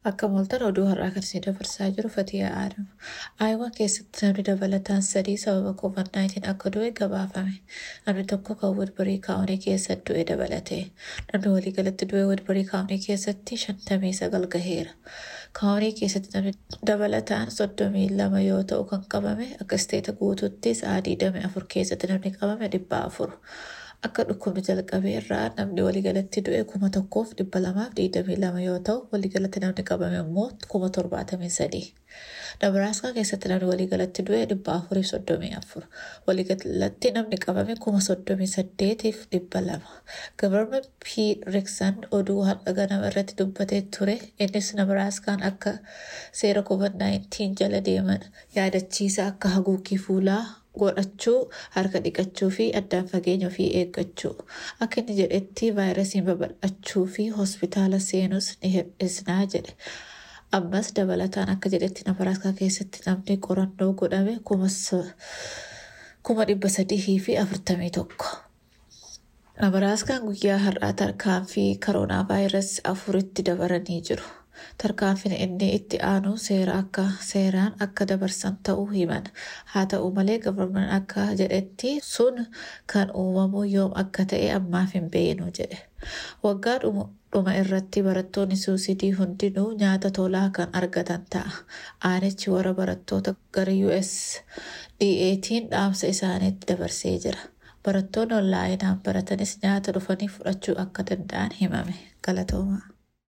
Akka mooltan oduu har'aa kan isin dabarsaa jiru Fatiyaa Aadam. Aayawaa keessatti namni dabalataan sadii sababa COVID-19 akka du'e gabaafame. Namni tokko kan Wadbarii kaa'unii keessatti du'e dabalate. Namni waliigalatti du'e Wadbarii kaa'unii keessatti shantamii sagal gaheera. Kaa'unii keessatti namni dabalataan soddomii lama yoo ta'u kan qabame akka isteeta guutuutti sa'aa digdamii afur keessatti namni qabame dhibba afur. Akka dhukkubni jalqabe irraa namni waliigalatti du'e kuma tokkoof dhibba lamaaf digdamii lama yoo ta'u waliigalatti namni qabame immoo kuma torbaatamii sadii. Dabaraaskaa keessatti namni waliigalatti du'e dhibba afuriif soddomii afur. Waliigalatti namni qabame kuma soddomii saddeetiif dhibba lama. Gabarma P. Riksan oduu har'a ganama irratti dubbatee ture innis Nabaraaskaan akka seera COVID-19 jala deeman yaadachiisa akka haguuggii fuulaa godhachuu harka dhiqachuu fi addaan fageenya ofii eeggachuu akka inni jedhetti vaayirasiin babal'achuu fi hospitaala seenus ni hir'isnaa jedhe. Ammas dabalataan akka jedhetti Nabaraaskaa keessatti namni qorannoo godhame kuma dhibba sadii fi afurtamii tokko. Nabaraaskaan guyyaa har'aa tarkaanfii koroonaa vaayirasii afuritti dabaranii jiru. Tarkaanfiin inni itti aanu seera akka seeraan akka dabarsan ta'uu himan. Haa ta'u malee gabarman akka jedhetti sun kan uumamu yoom akka ta'e ammaaf hin beeknu jedhe. Waggaa dhuma irratti barattoonni suusidii hundinuu nyaata tolaa kan argatan ta'a. Aanichi warra barattoota gara USDA'tiin dhaamsa isaaniitti dabarsee jira. Barattoonni onlaayinaan baratanis nyaata dhufanii fudhachuu akka danda'an himame. Galatoomaa.